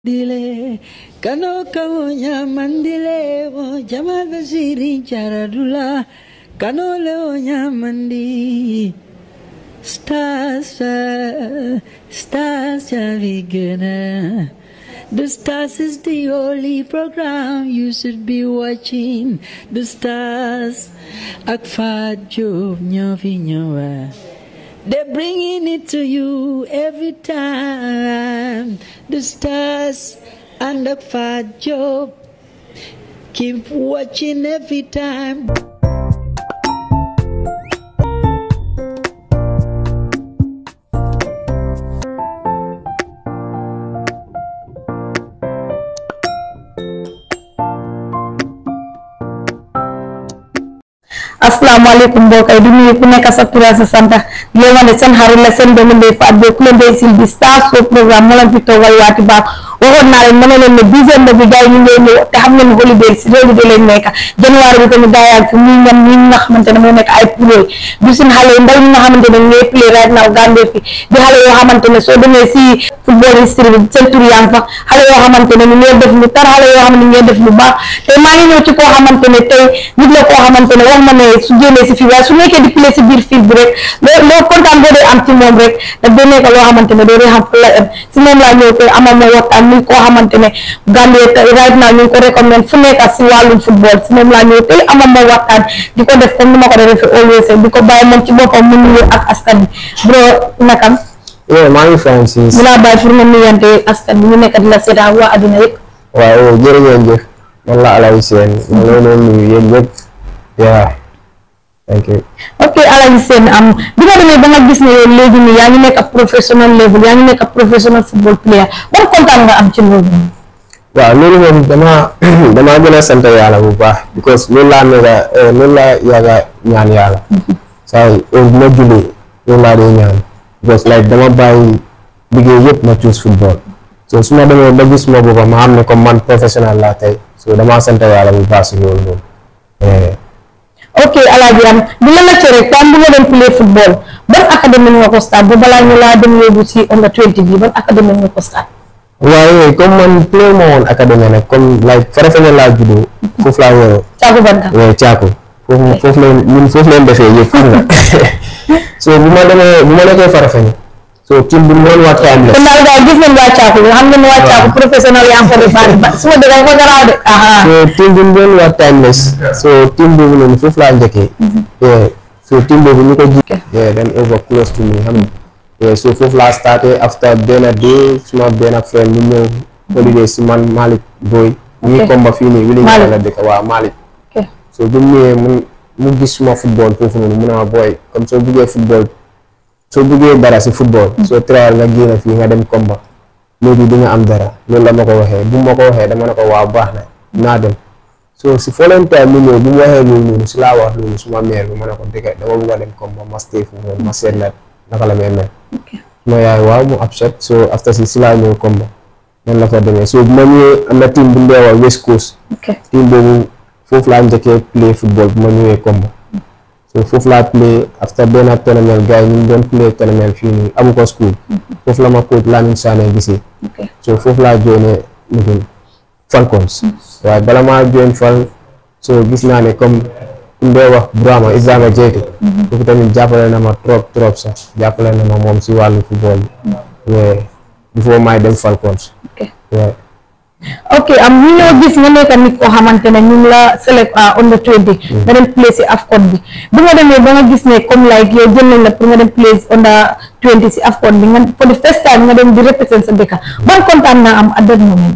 Dile, kano kawonya mandile wo jamal basiri charadula kano leonya mandi stars uh, stars javigana the stars is the only program you should be watching the stars akfat job nyofi nyowa they're bringing it to you every time. The stars and the fat job. Keep watching every time. asalaamaaleykum mbokk yi di nuyu ku nekk sa tur ak sa sant di leen wax ne seen xarit la seen doomu ndey Fatou Beye ku leen dee sil bi Star Show programme moo leen fi toogal waati baax waxoon naa leen ma ne leen ne dixième bi gars yi ñu ngi ñëw te xam ngeen ne holiday si réew mi da leen nekk janvier bi tamit gars yaa fi muy ñam ñi nga xamante ne moo nekk ay play du seen xale yi ndaw ñi nga xamante ne ñooy play right now Gambie fi di xale yoo xamante ne soo demee si football history bi seen tur yaa ngi fa xale yoo xamante ne ñu ngee def lu tar xale yoo xam ne ñu ngee def lu baax te maa ngi ñëw ci koo xamante ne tey nit la koo xamante ne wax ma ne su génnee si fii waaye su nekkee di play si biir fiil bi rek loo loo kontaan boo dee am ci moom rek daf dee nekk loo xamante ne doo dee xam fu la em si moom laa ñëw tey amal ma waxtaan muy koo xamante ne Gambie right now ñu ngi ko recommend fu nekk si wàllum football si moom laa ñëw tey amal ma waxtaan di ko def comme ni ma ko defee always di ko bàyyi moom ci boppam mu nuyu ak askan bi bro nakam Yeah, maa ngi Francis. mu laa bàyyi pour nga nuyante askan bi ñu nekk di la seetaan waa adduna yëpp waaw jërëjëf man la Alaye Sène ma ngi leen di nuyu yéen ñëpp. yeah thank you. ok Alaji Sène am bi nga demee ba nga gis ne yow léegi nii yaa ngi nekk ab professional level yaa ngi nekk ab professional football player ban kontaan nga am ci loolu waaw loolu moom dama dama gën a sant yàlla bu baax because loolu laa nekk loolu laa yàgg a ñaan yàlla saa yi heure bu ma julli loolu laa dee ñaan because like dama bàyyi liggéey yëpp ma choose football so su ma demee ba gis ma boppam ma xam ne comme man professionnel laa tey so dama sant yàlla bu baax si loolu moom ok Alaji am di la laajte rek tam bu nga dem play football ban académie nga ko start ba balaa ñu laa dem yóbbu si under 20 bi ban académie nga ko start waaye comme man play ma woon académie nag comme like Farafenni laa juddoo foofu laa yoroo caagu banta waaye caako foofu foofu leen ñun foofu leen defee yëpp xam nga so bu ma demee bu ma nekkee Farafenni so team bi noonu waa time kon la daal daal gis nañ waa caagu xam ngeen ne waa caagu professionnel yaa ngi ko defaat ba su ma dëgg ko garaaw de aha so team bi noonu waa timeless so team boobu noonu foofu laa njëkkee yeah so team boobu ñu ko ji yeah then over close to me xam nga yeah so foofu laa starté after benn day suma benn friend ñu ñëw holiday si man Malick Boy ñu ngi Ok. komba fii nii wili Malick. la dëkk waa Malick ok so bu mu ñëwee mu mu gis suma football foofu noonu mu ne ma booy comme soo buggee football soo buggee dara si football soo trial nga génn fii nga dem combat léegi di nga am dara loolu la ma ko waxee bu ma ko waxee dama ne ko waaw baax na naa dem so si following time mu ñëw bu mu waxee loolu noonu si laa wax loolu suma mère bi ma ne ko dëgg dama bugg a dem combat ma stay foofu noonu ma seet la naka la may mel suma yaay waaw mu upset so after si si laa ñëw combat noonu la fa demee so bu ma ñëwee am na team bu ñu dee wax West Coast ok team boobu foofu laa njëkkee play football bu ma ñëwee Kombo so foofu laa play after benn tournament gars yi ñu ngi doon play tournament fii nii amu ko school foofu la ma coach Lamine Sané gisee ok so foofu laa joine nufin Falcons waaye bala maa join Fal so gis naa ne comme ku ndee wax Brahma Isama Jeite foofu tamit jàppale na ma trop trop sax jàppale na ma moom si wàllu football bi yeah before may dem Falcons ok yeah ok am ñu ñoo gis nga nekk nit koo xamante ne ñu ngi la select à under 20 nga dem play si AFCON bi bi nga demee ba nga gis ne comme like yow jël nañ la pour nga dem play under 20 si AFCON bi nga for the first time nga dem di represent sa dëkk ban kontaan naa am at that moment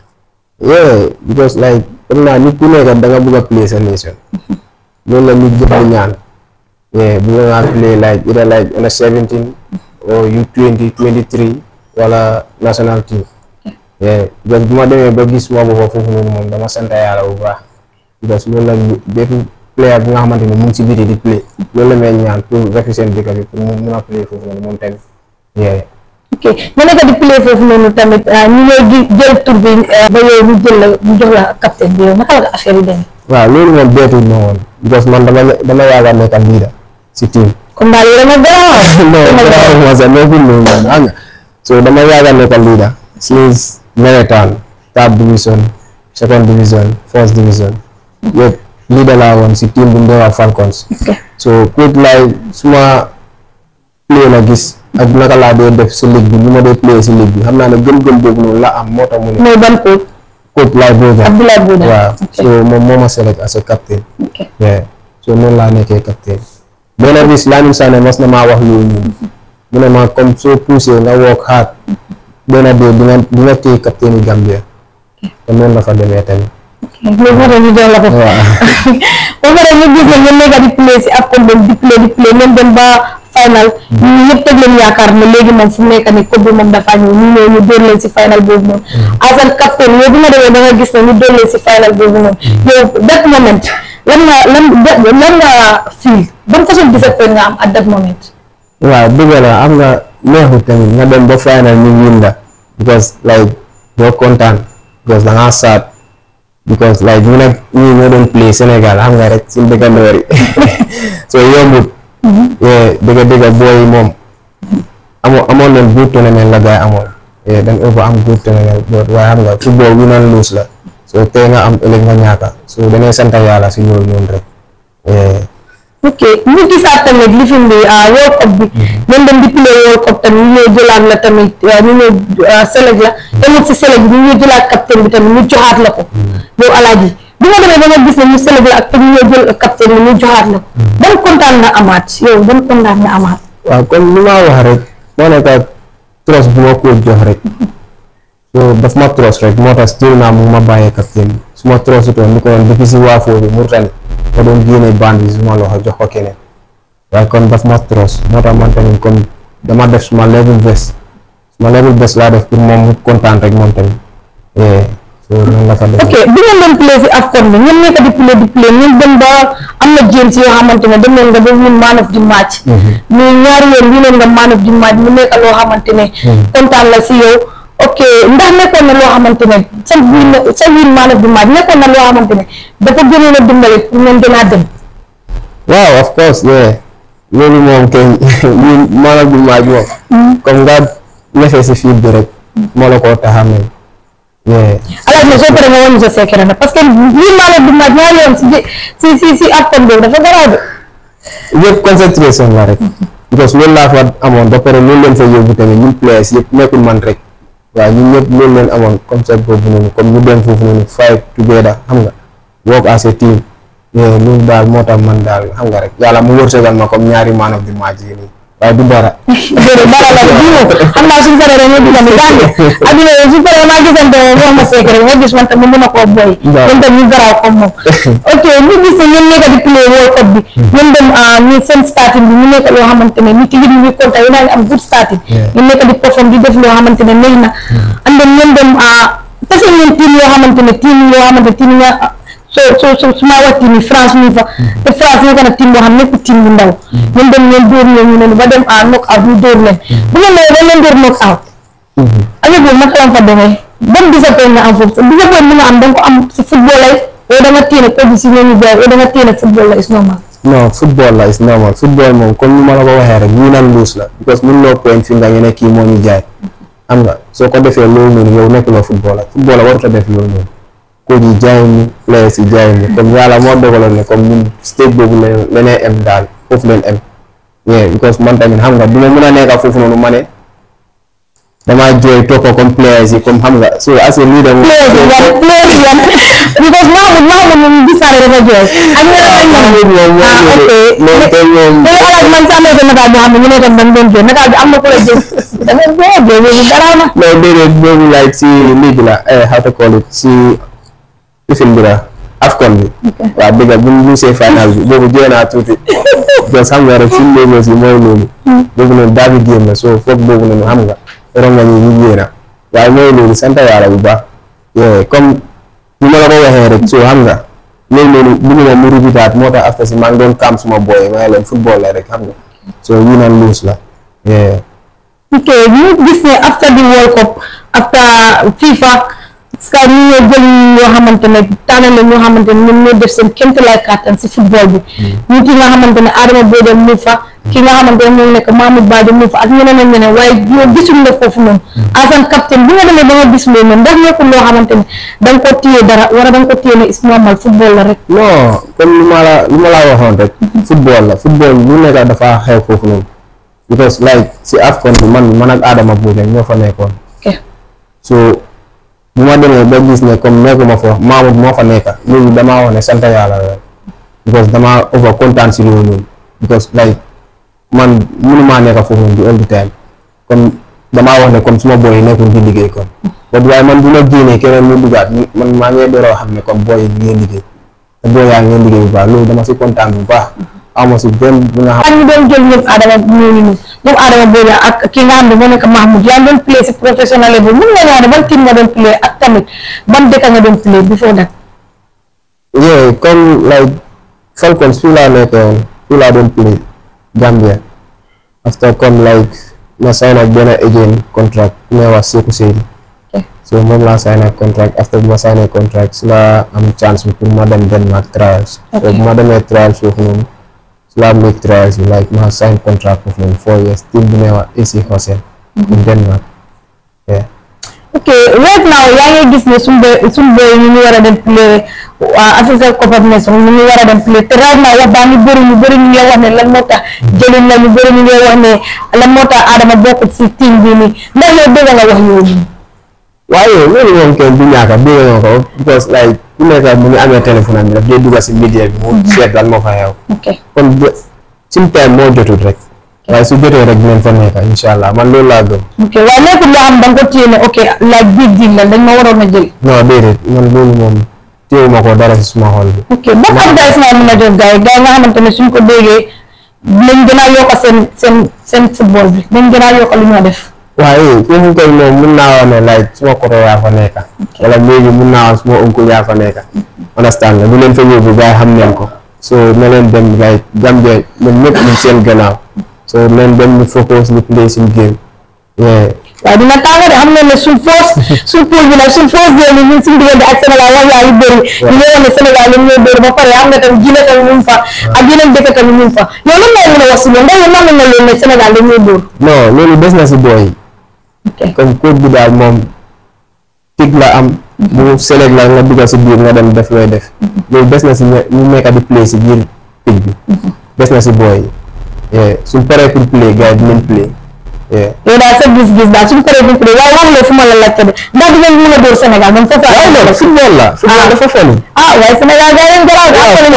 yeah because like xam naa nit ku nekk da nga bëgg a play sa nation loolu la nit jëpp di ñaan yeah bu nga play like either like under 17 or U20 23 wala national team yeah because bu ma demee ba gis ma boppa foofu noonu moom dama sant yàlla bu baax because loolu la ñu bépp player bu nga xamante ne mu ngi si biti di play loolu la may ñaan pour represent dëkk bi pour mu mun a play foofu noonu moom tamit yeah ok nga nekk di play foofu noonu tamit ñu ñëw di jël tur bi ba yow ñu jël la ñu jox la capitaine bi yow naka la affaire yi demee waaw loolu moom beetul ma woon because man dama dama yàgg a nekk leader si team kon daal yow dama garaaw non dama garaaw bravo ma sax nekkul loolu man xam nga so dama yàgg a nekk leader since nawetaan third division second division first division yëpp leader laa woon si team bu Ndewa Falcons so coach laay suma play la gis ak naka laa dee def si ligue bi lu ma dee play si ligue bi xam naa ne gëm-gëm boobu noonu la am moo tax mu ne mooy ban coach coach laay boobu Abdoulaye Bouda waaw ok so moom moo ma select as a captain ok yeah so noonu laa nekkee captain benn bis Lamine Sané mas na maa wax loolu noonu mu ne ma comme soo poussé nga work hard benn dee di nga di nga téye captain yi Gambia te noonu la fa demee tamit loolu moo tax ñu jox la ko waaw ba pare ñu gis ne ngeen nekk di play si AFCON boobu di play di play ngeen dem ba final ñu ñëpp teg leen yaakaar ne léegi moom fu mu nekk nii coupe bi moom dafa ñëw ñu ñëw ñu dóor leen si final boobu noonu asan captain yow bi nga demee da nga gis ne ñu dóor leen si final boobu noonu yow that moment lan nga lan lan nga feel ban façon disappoint nga am at that moment waaw dëgg la am nga neexut tamit nga dem ba final ñu win la because like doo kontaan because da ngaa sad because like ñu nag ñii ñoo doon play Sénégal xam nga rek suñu dëkkandoor yi so yombut yeah dëgg dëgg booy yi moom amoo amoon leen good tournament la gars yi amoon yeah dañ over am good tournament but waaye xam nga football win and lose la so tey nga am ëllëg nga ñaaka so dañuy sant yàlla si loolu noonu rek yeah ok ñu gisaat tamit lifin bi World Cup bi ngeen dem di play World Cup tamit ñu ñëw jëlaat la tamit ñu ñëw select la tamit si select bi ñu ñëw jëlaat captain bi tamit ñu joxaat la ko yow alaaji bi nga demee ba nga gis ne ñu select la ak te ñu ñëw jël captain bi ñu joxaat la ko ban kontaan nga amaat yow ban kontaan nga amaat waaw comme li ma wax rek moo nekk tros bu ma ko jox rek so daf ma tros rek moo tax still naa mu ngi ma bàyyee captain bi su ma trosutoon ni ko woon depuis si waafoo bi Mauritanie ma doon génne bande bi suma loxo jox ko keneen waaye kon daf ma tros moo tax man tamit comme dama def suma level best suma level best laa def pour moom mu kontaan rek moom tamit eh so noonu la fa def ok bi ngeen doon play si AFCON bi ngeen nekk di play di play ngeen dem ba am na jéem si yoo xamante ne dem leen nga ba win man of the match mais ñaari yoon wi leen nga man of the match mu nekk loo xamante ne kontaan la si yow ok ndax nekkoon na loo xamante ne sa win sa win man of the match nekkoon na loo xamante ne dafa gënoon a dimbali pour ngeen gën a dem waaw of course yeah loolu moom kay ñun maanaam du maaj moom comme nga nefee si fiit bi rek moo la koo taxa mel yeah alaaj na soo paree nga woon sa secret na parce que win man of the match ñaari yoon si si si si AFCON boobu dafa garaaw de yëpp concentration la rek because loolu laa fa amoon ba pare loolu leen fa yóbbu tamit ñun players yëpp nekkul man rek waaw ñun ñëpp loolu leen amoon concept boobu noonu comme ñu dem foofu noonu fight together xam nga work as a team yeah loolu daal moo tax man daal xam nga rek yàlla mu wërsëgal ma comme ñaari man of the match yi nii waaye du dara déedéet dara la bii moom xam naa suñu paree dañuy dugg ni gànde adduna yow suñu paree maa gisante moom wax ma secret nga gis man tam mu mën a koo booy Waaw. ñun tam ñu garaaw comme moom ok ñu gis ne ñun nekk di play World Cup bi ñun dem ñu seen starting bi ñu nekk loo xamante ne nit yi ñu ngi kontaan yi naa ngi am good starting Yeah. ñu nekk di perform di def loo xamante ne neex na and then ñun dem tase ngeen team yoo xamante ne team yoo xamante team nga so so so su ma wax team yi France ñu fa te France nekk na team boo xam nekk team bu ndaw ñun dem ngeen dóor leen ñu ne ba dem à knock out ñu dóor leen bu ngeen nee dañ leen dóor knock out avec boobu naka la fa demee ban disappoint nga am foofu sa disappoint bi nga am da nga ko am si football lay yow da nga téye ne produit si ñooñu jaay yow da nga téye ne football la is normal non football la is normal football moom comme ni ma la ko waxee rek win and lose la because mun loo point fi nga ñu ne kii moo ñu jaay xam nga soo ko defee loolu noonu yow nekkuloo football la football la warut a def loolu noonu coach yi jaay ñu players yi jaay ñu comme yàlla moo dogaloon ne comme ñun stage boobu la leneen em daal foofu leen em yeah because man tamit xam nga du ma mën a nekk foofu noonu ma ne damaa jooy topp comme players yi comme xam nga so as a leader moom players yi yan players yi yan because Mahmoud Mahmoud moom gis naa ne dafa jooy ak ñeneen ak ñeneen moom moom ah ok moom tey moom te alaaj man sa amee sa nataal boo xam ne ñu ne tam dañ doon jooy nataal bi am na ku la jël da nga jooy jooy boobu garaaw na non déedéet boobu like si lii bi la eh, how to call it si lifin bi la afcon bi waaw dëgg bu ñu see final bi boobu jooy naa tuuti parce que xam nga rek suñu léegoo si mooy loolu boobu noonu daa bi génn so foog boobu noonu xam nga ron nga ñu ñu génn waaye mooy loolu sant yàlla bu baax Yeah, comme ni ma la ko waxee rek so xam nga loolu noonu bu ma mu rubitaat moo tax after si maa ngi doon kaam suma booy ma ne leen football la rek xam nga so win and lose la yeah. ok ñu gis ne after the World Cup after FIFA parce que ñu ñoo jël ñoo xamante ne tànnal la ñoo xamante ne ñoom ñoo def seen kéemtalaay kàttan si football bi ñu ki nga xamante ne Adama Bojang mu fa ki nga xamante ne moom nekk Mamadou Badji mu fa ak ñeneen ak ñeneen waaye yow gisul la foofu noonu en capitaine bi nga demee ba nga gis loolu noonu ndax nekkul loo xamante ne da nga ko téye dara wala da nga ko téye ne is normal football la rek non comme lu ma la lu ma la waxoon rek football la football lu nekk dafa xew foofu noonu because like si AFCON bi man man ak Adama Bojang ñoo fa nekkoon ok so bu ma demee ba gis ne comme nekkuma fa Mamoud moo fa nekka loolu damaa wax ne sant yàlla la because damaa over kontaan si loolu noonu because like man mënumaa nekka foofu noonu di all the time comme damaa wax ne comme suma booy yi nekkul di liggéey kon but waaye man bu ma génnee keneen mu duggaat man maa ngi dooroo xam ne comme booy yi ñu ngi liggéey te booy yaa ngi liggéey bu baax loolu dama si kontaan bu baax ama si benn bu nga xam ak ñu doon jël ñoom Adama ñooñu ñoom Adama Bojang ak ki nga xam ne moo nekk Mahmoud yaa doon play si professionnel bi mun nga ñëw ne ban team nga doon play ak tamit ban dëkk nga doon play before that yeah comme like Falcons fii laa nekkoon fii laa doon play Gambia after comme like ma sign ak benn agent contract ku may wax Sekou Seydi Okay. so moom laa sign ak contract after bu ma sign contract si laa am chance bi pour ma dem Denmark trials so Okay. bu ma demee trials foofu noonu si laa make trials bi like ma sign contract foofu noonu four years team bi may wax AC Horsens in Denmark yeah ok right now yaa ngi gis ne suñu boy suñu boy ñu ngi war a dem play waa Africa Cup of Nations ñu ngi war a dem play te right now wax baa ngi bëri ñu bëri ñu ngi wax ne lan moo tax jëlin la ñu bëri ñu ngi wax ne lan moo tax Adama bokkut si team bi nii ndax yow dégg nga wax yooyu waaye loolu moom kenn du ñaaka dégg nga ko because like ku nekk mu ngi amee téléphone am bi daf dee dugga si media bi mu seet lan moo fa xew ok kon ba suñu time moo jotut rek waaye su jotee rek dinañ fa nekk incha allah man loolu laa gëm ok waaye nekkul loo xam da nga ko téye ne ok like big deal la dañ ma waroon a jël non déedéet man loolu moom téewuma ko dara si suma xol bi ok ban advice nga mën a jox gars yi gars yi nga xamante ne suñ ko déggee nañ gën a yokk seen seen seen football bi nañ gën a yokk lu ñoo def waaye foofu koy moom mun naa wax ne like suma koto yaa fa nekka wala léegi mun naa wax suma oncle yaa fa nekka understand nga bu leen fa yóbbu gars yi xam neen ko so na leen dem like Gambia ñoom ñëpp ñu seen gannaaw so leen dem ñu focus ñu play suñu game yeah waaye dina tàng de xam nga ne suñ force suñ pool bi nag suñ force bi ni ñun suñ diggante ak Sénégal wax yaa yu bëri ñu ngi wax ne Sénégal li ñuy bëri ba pare xam nga tam Guinée tamit ñu ngi fa ak yeneen dëkk tamit ñu ngi fa yow lan ngay mën a wax si loolu ndax yow nangu nga loolu ne Sénégal dañuy dóor non loolu des na si booy yi ok comme coach bi daal moom tig la am bu select la nga dugal si biir nga dem def looy def loolu des na si ñe- ñu nekk di play si biir tig bi des na si booy yi suñ paree pour play gars yi dinañ play yeah. yow daal sa gis-gis daal suñ paree buñ paree waaye wax nga fu ma la laajte de ndax dinañ mën a dóor Sénégal man foofu waaye nag football la football dafa foni ah waaye Sénégal gars yi garaaw Waaw, ak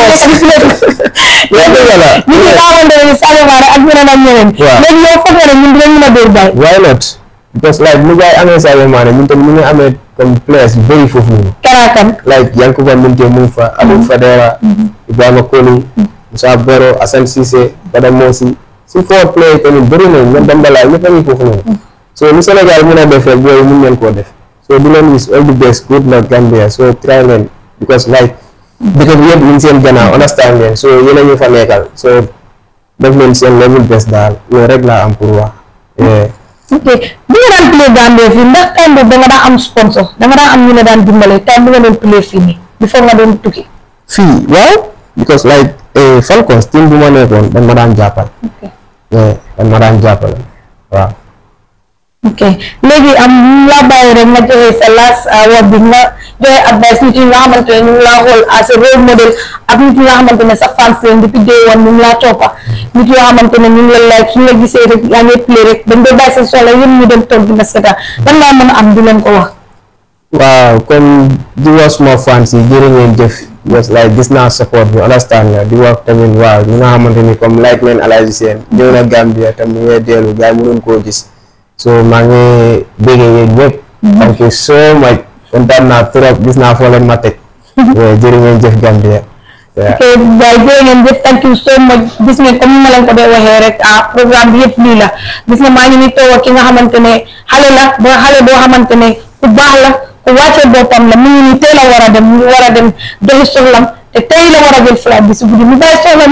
yaa dëgg la ñu ngi xamante ne Sadio Mané ak ñeneen ak ñeneen Waaw. léegi yow foog nga ne ñun dinañ mën a dóor gars yi why not because like mu gars yi amee Sadio Mané ñun tamit ñu ngi amee comme players yu bëri foofu noonu karaakan like Yankuba Minteh mu ngi fa Abou Fadera Ibrahima Koli Moussa Baro Assane Cissé Bada Mosi si fort play tamit bëri nañ ñoom Dembélé ñëpp a ngi foofu noonu so lu Sénégal mën a def rek booy mun ngeen koo def so di leen wish all the best good luck Gambia so try leen because like dëkk bi yëpp ñu ngi seen gannaaw understand leen so yéen a ñu fa nekkal so def leen seen level best daal loolu rek laa am pour wax Yeah. ok bi nga daan play Gambie fii ndax time boobu da nga daan am sponsor da nga daan am ñu la daan dimbale time bi nga doon play fii nii before nga doon tukki fii waaw because like eh, Falcons team bu ma nekkoon dañ ma daan jàppal yeah, dañ ma daan jàppale waaw ok léegi am ñu laa bàyyi rek nga joxe sa last word bi nga joxe advice nit yi nga xamante ne ñu ngi laa xool as a role model ak nit yi nga xamante ne sa fans leen depuis day one ñu ngi laa toppa nit yoo xamante ne ñu ngi la like suñu la gisee rek yaa ngi play rek dañ doon bàyyi seen soxla yéen ñu dem toog di la seetaan lan laa mën a am di leen ko wax waaw comme di wax suma fans yi jërë ngeen jëf because like gis naa support bi understand nga di wax tamit waaw ñi nga xamante ni comme like leen Alhaji Sène ñëw na Gambia tam mu ngee dellu gars yi mënuñ koo gis so maa ngi béggee yéen ñëpp thank you so much kontaan naa trop gis naa foo leen ma teg Yeah, jërë ngeen jëf Gambia Yeah. ok waaye jërë ngeen jëf thank you so much gis ngeen comme ni ma leen ko dee waxee rek ah programme bi yëpp lii la gis nga maa ngi ni toog ak ki nga xamante ne xale la ba xale boo xamante ne ku baax la ku wàccee boppam la mu ngi ni teel a war a dem mu ngi war a dem doxi soxlam te tey la war a jël flight bi si guddi mu bàyyi soxlam yëpp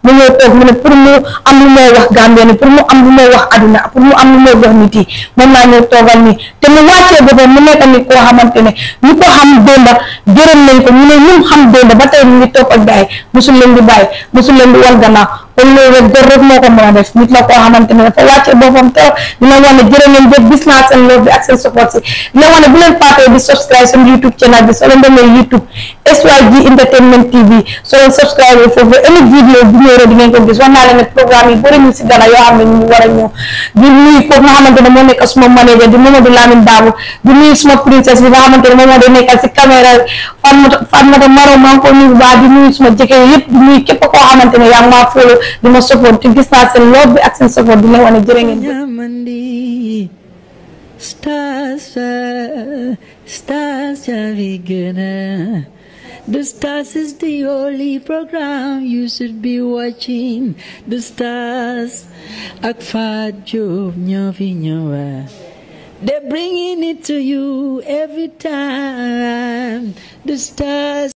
mu ñëw toog mu ne pour mu am lu moo wax Gambien ni pour mu am lu moo wax aduna pour mu am lu moo wax nit yi moom laa ñëw toogal nii te mu wàccee boppam mu nekk ni koo xamante ne ñu ko xam démba gërëm nañ ko mu ne ñu xam démba ba tey ñu ngi topp ak gaay musul leen di bàyyi musul leen di wal gannaaw kon loolu rek góor rek moo ko mën a def nit la koo xamante ne dafa wàccee boppam trop dina wax ne jërë ngeen jëf gis naa seen love bi ak seen support si dina wax ne bu leen fàttee di subscribe seen YouTube channel bi soo leen demee YouTube SYG Entertainment TV soo leen subscribe foofu any vidéo bu ñëw rek di ngeen ko gis wax naa leen ne programme yi bëri ñu si gana yoo xam ne ñu war a ñëw di nuyu kooku nga xamante ne moo nekk suma manager di Mamadou Lamine Dabo di nuyu suma princesse bi nga xamante ne moom moo di nekkal si caméra Fatmata Fatmata Maro maa ngi ko nuyu bu baax di nuyu suma jëkkër yëpp di nuyu képp koo xamante ne yaa ngi maa follow di ma support te gis naa seen love bi ak seen support di leen wane jërë ngeen jëf Yamandi Stars, uh, stars Javigana. The stars is the only program you should be watching. The stars Akfad Job Nyovi Nyowa. They're bringing it to you every time. The stars